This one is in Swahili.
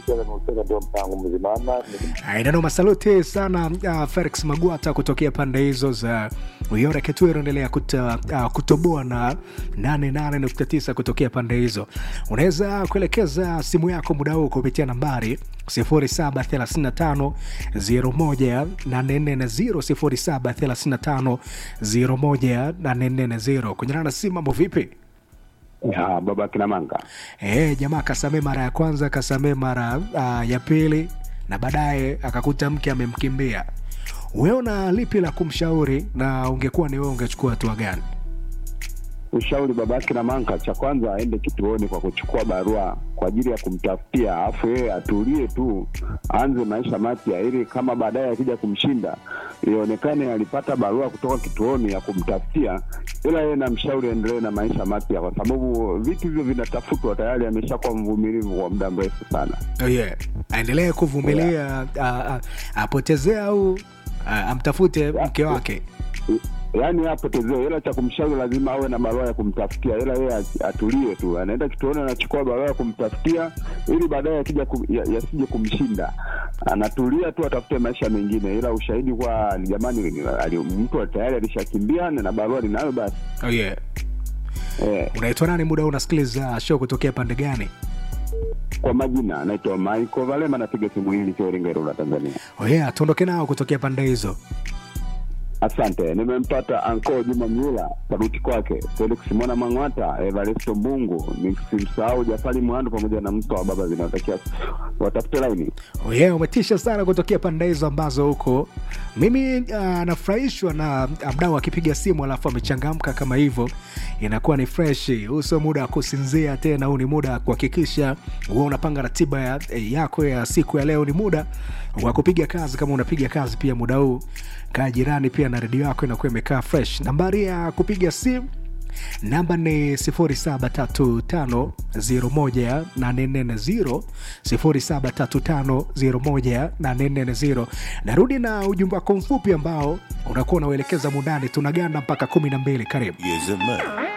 Nimecheza ndio mpango mzima ama Ainano masaluti sana uh, Felix Magwata kutokea pande hizo za Uyore Ketwero, endelea kuta, uh, kutoboa na 88.9 kutokea pande hizo. Unaweza kuelekeza simu yako muda huu kupitia nambari 0735 01 0735 01 kunyana na simu. Mambo vipi? Ya, baba kina manga Eh, jamaa kasamee mara ya kwanza, kasamee mara uh, ya pili na baadaye akakuta mke amemkimbia. Wewe una lipi la kumshauri, na ungekuwa ni wewe ungechukua hatua gani? ushauri babake na manka cha kwanza aende kituoni kwa kuchukua barua kwa ajili ya kumtafutia alafu yeye atulie tu aanze maisha mapya ili kama baadaye akija kumshinda ionekane alipata barua kutoka kituoni ya kumtafutia ila yeye namshauri aendelee na maisha mapya kwa sababu vitu hivyo vinatafutwa tayari ameshakuwa mvumilivu kwa muda mrefu sana Oh yeah. Aendelee kuvumilia yeah. apotezea au ah, amtafute mke wake. yaani apotezee ila cha kumshauri lazima awe na barua ya kumtafutia ila yeye ati- atulie tu anaenda kituoni anachukua barua ya kumtafutia ili baadaye akija kum, ya- yasije kumshinda anatulia tu atafute maisha mengine ila ushahidi kwa jamani ali- mtu tayari alishakimbia na barua linayo basi Oh yeah. eh, Unaitwa nani muda huu unasikiliza show kutokea pande gani? kwa majina anaitwa Michael Valema napiga simu hili Iringa Ilula Tanzania Oh yeah, tuondoke nao kutokea pande hizo. Asante, nimempata anko Juma Mnyula, saluti kwake Felix Mwana Mang'ata, Evaristo Mbungu, nisimsahau Jafari Mwandu pamoja na mto wa baba zinawatakia watafute laini. Oh yeah, umetisha sana kutokea pande hizo ambazo huko. Mimi uh, nafurahishwa na uh, mdau akipiga simu alafu amechangamka kama hivyo, inakuwa ni fresh. Huu sio muda wa kusinzia tena, huu ni muda wa kuhakikisha huwa unapanga ratiba ya, yako ya siku ya leo. Ni muda wa kupiga kazi. Kama unapiga kazi pia muda huu, kaa jirani pia na redio yako inakuwa imekaa fresh. Nambari ya kupiga simu namba ni 0735018440 0735018440 narudi na ujumbe wako mfupi ambao unakuwa unauelekeza mundani tunaganda mpaka 12 karibu Yes, man.